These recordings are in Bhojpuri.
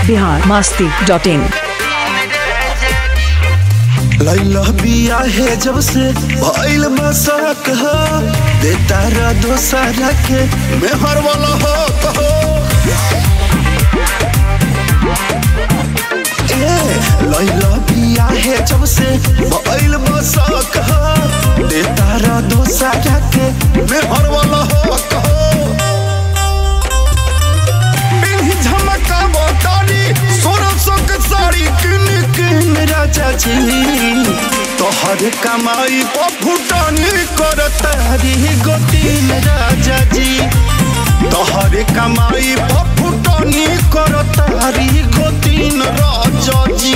बिहार मास्ती डॉट इन लैला बिया है जब से भइल मसाक हो देता रा दोसरा के मेहर वाला हो कहो ए लैला बिया है जब से भइल मसाक हो देता रा दोसरा के मेहर वाला हो कहो पिन्ही झमकावो तारी सोना सोक साड़ी किन किन राजा जी तोहर कमाई पर फुटानी कर तारी गोतीन राजा जी तोहर कमाई पर फुटानी कर तारी गोतीन राजा जी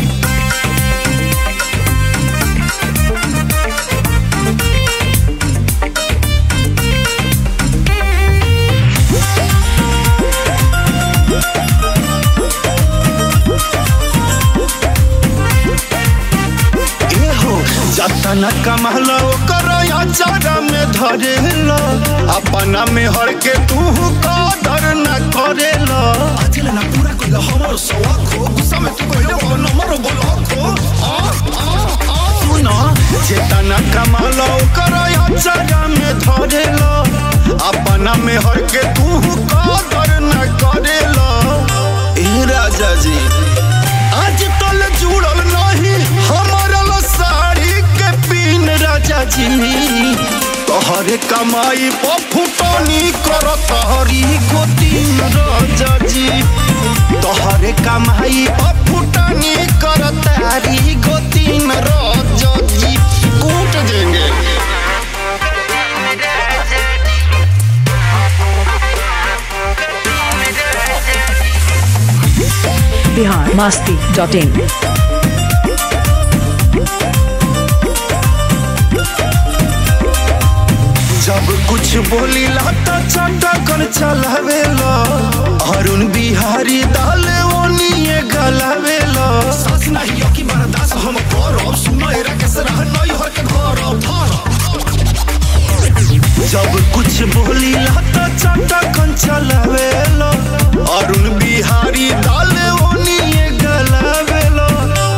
एहो जतन कमहलो कर चारा में धरेलो अपना में हर के तू कदर न करेलो अजल ना पूरा कोई हमर सवाख हो गुस्सा में तू कोई वो नंबर ब्लॉक हो आ आ आ सुनो जतन कमहलो कर चारा में धरेलो अपना में हर के तू कदर न करेलो ए राजा जी आज तल जुड़ल नहीं हमारा ला साड़ी के पीन राजा जी तोहरे कमाई पर फुटानी कर तोहरी गोतीन राजा जी तोहरे कमाई पर फुटानी कर तारी गोतीन राजा जी कूट देंगे बिहार मास्ती डॉट इन जब कुछ बोली लाता चाटा कर चलावेला अरुण बिहारी दाले ओनिए गलावेला सास नहीं यो की बर्दाश्त हम करब सुनो एरा के सरह नहीं हर के घर जब कुछ बोली लाता चाटा कर चलावेला अरुण बिहारी दाले ओनिए गलावेला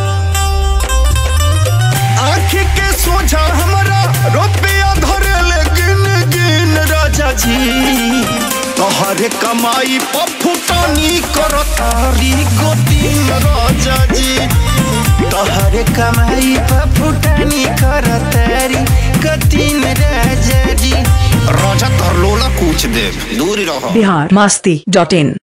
आँख के सोझा हमारा रुपया धरे ले गिन गिन राजा जी तोहरे कमाई पर फुटानी कर तारी गोतीन राजा जी तोहरे कमाई पर फुटानी कर तारी गोतीन राजा जी राजा कर लोला पूछ दे दूर रहो बिहार मास्ती डॉट इन